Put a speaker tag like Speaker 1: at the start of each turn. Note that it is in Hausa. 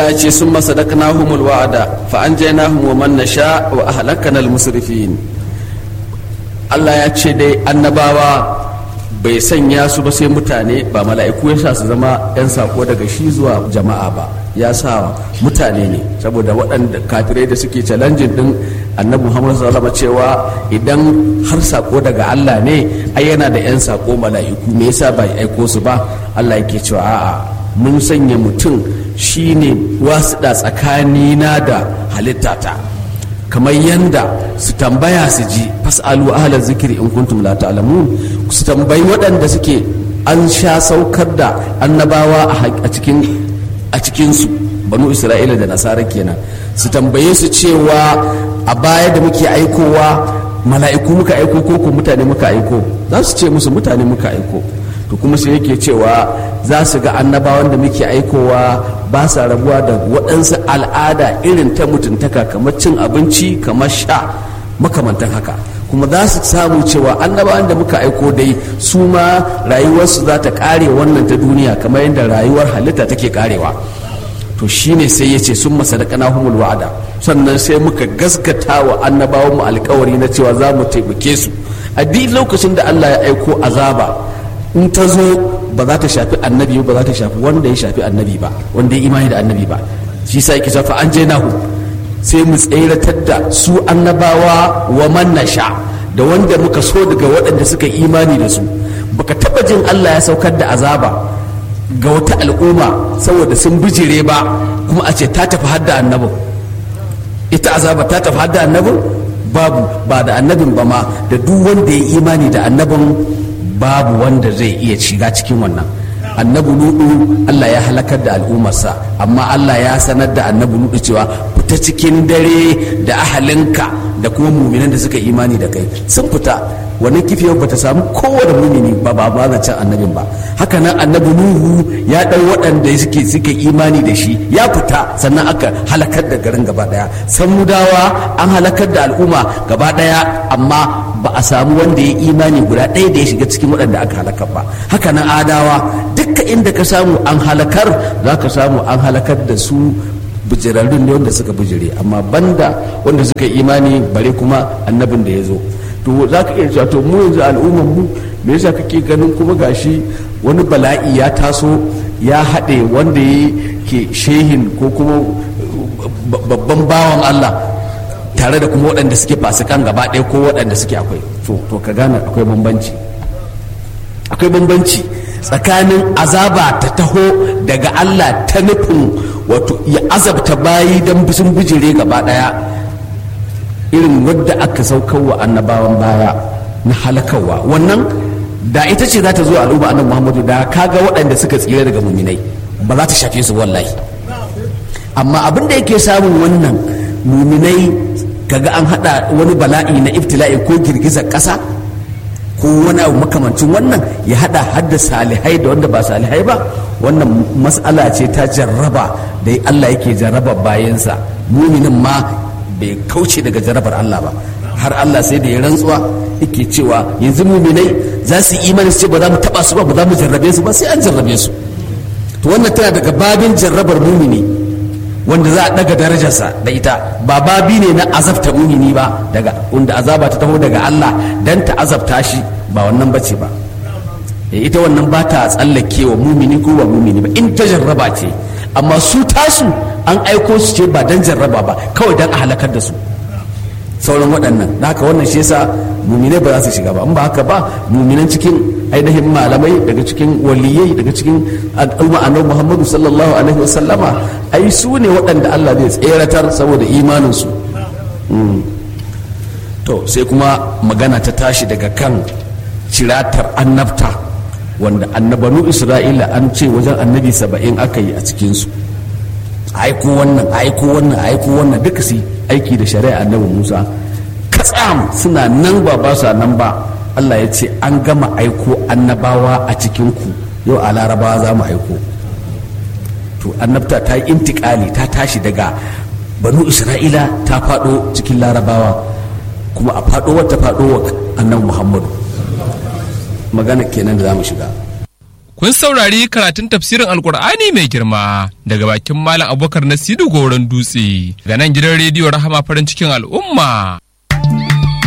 Speaker 1: Allah ya ce sun masadaqnahumul wa'ada fa anjaynahum wa man nasha wa ahlakana al-musrifin Allah ya ce dai annabawa bai sanya su ba sai mutane ba mala'iku ya sa su zama 'yan sako daga shi zuwa jama'a ba ya sa mutane ne saboda waɗanda kafirai da suke challenging din annabi muhammadu sallallahu cewa idan har sako daga allah ne ai yana da 'yan sako mala'iku me yasa bai aiko su ba allah yake cewa a'a mun sanya mutum shine wasuɗa tsakanina da halittata kamar yanda su tambaya su ji fas'alu ahla zikiri in kuntum la ta'lamun su tambayi waɗanda suke an sha saukar da annabawa a cikin a cikin su banu isra'ila da nasara kenan su tambaye su cewa a baya da muke aikowa mala'iku muka aiko ko ko mutane muka aiko za su ce musu mutane muka aiko to kuma sai yake cewa za su ga annabawan da muke aikowa ba sa rabuwa da waɗansu al'ada irin ta mutuntaka kamar cin abinci kamar sha makamantan haka kuma za su samu cewa annabawan da muka aiko dai su ma rayuwarsu za ta ƙare wannan ta duniya kamar yadda rayuwar halitta take ƙarewa to shine sai ya ce sun masadakana humul wa'ada sannan sai muka gaskata wa annabawan mu alkawari na cewa za mu taimake su a duk lokacin da Allah ya aiko azaba in ta zo ba za ta shafi annabi ba za ta shafi wanda ya shafi annabi ba wanda ya imani da annabi ba shi sa yake shafa an je nahu sai mu tseratar da su annabawa wa man nasha da wanda muka so daga waɗanda suka imani da su baka taba jin Allah ya saukar da azaba ga wata al'umma saboda sun bijire ba kuma a ce ta tafi hadda annabin ita azaba ta tafi hadda annabin babu ba da annabin ba ma da duk wanda ya imani da annabin babu wanda zai iya shiga cikin wannan annabi nudu Allah ya halakar da al'ummarsa amma Allah ya sanar da annabi nudu cewa fita cikin dare da ahalinka da kuma muminan da suka imani da kai sun fita wani kifiyar bata samu kowane mumini ba ba ba can annabin ba haka nan annabi nuhu ya ɗau waɗanda suke suke imani da shi ya fita sannan aka halakar da garin gaba ɗaya samudawa an halakar da al'umma gaba ɗaya amma ba a samu wanda ya imani guda ɗaya da ya shiga cikin waɗanda aka halakar ba haka nan adawa dukka inda ka samu an halakar za ka samu an halakar da su bijirarrun ne wanda suka bijire amma banda wanda suka imani bare kuma annabin da ya zo to za ka iya cewa to mu yanzu al'ummar mu me yasa kake ganin kuma gashi wani bala'i ya taso ya haɗe wanda ya ke shehin ko kuma babban bawan Allah tare da kuma waɗanda suke fasikan gaba ɗaya ko waɗanda suke akwai to ka gane akwai bambanci akwai bambanci tsakanin azaba ta taho daga Allah ta nufin wato ya azabta bayi don sun bijire gaba ɗaya irin wadda aka saukar wa annabawan baya na halakarwa wannan da ita ce za ta zo al'umma annabi muhammadu da kaga waɗanda suka tsira daga muminai ba za ta shafe su wallahi amma abin da yake samun wannan muminai kaga an hada wani bala'i na iftila'i ko girgizar ƙasa ko wani abu makamancin wannan ya hada hadda salihai da wanda ba salihai ba wannan matsala ce ta jarraba da Allah yake jarraba bayansa muminin ma bai kauce daga jarrabar Allah ba har Allah sai da ya rantsuwa yake cewa yanzu muminai za su imani su ce ba za mu taba su ba ba za mu jarrabe su ba sai an jarrabe su to wannan tana daga babin jarrabar mumini wanda za a daga darajarsa da ita ba babi ne na azabta mumini ba daga wanda azaba ta taho daga Allah dan ta azabta shi ba wannan bace ba ita wannan ba ta tsallake wa mumini ko ba mumini ba in ta jarraba ce amma su tasu an aiko su ce ba dan jarraba ba kawai dan a halakar da su sauran waɗannan da haka wannan shi yasa muminai ba za su shiga ba in ba haka ba muminan cikin ainihin malamai daga cikin waliyai daga cikin al'umma annabi Muhammadu sallallahu alaihi wa sallama ai su ne waɗanda Allah zai tseratar saboda imanin su to sai kuma magana ta tashi daga kan ciratar annabta wanda annabanu Isra'ila an ce wajen annabi saba'in aka yi a cikinsu aiko wannan aiko wannan aiko wannan duka su aiki da shari'a annabi Musa katsam suna nan ba ba sa nan ba Allah ya ce an gama aiko annabawa a cikinku yau a larabawa za mu aiko to annabta ta yi intikali ta tashi daga banu isra'ila ta faɗo cikin larabawa kuma a faɗo wata faɗo wa annabi muhammadu magana kenan da za mu shiga
Speaker 2: kun saurari karatun tafsirin alkur'ani mai girma daga bakin malam abubakar nasiru goron dutse ga nan gidan rediyo rahama farin cikin al'umma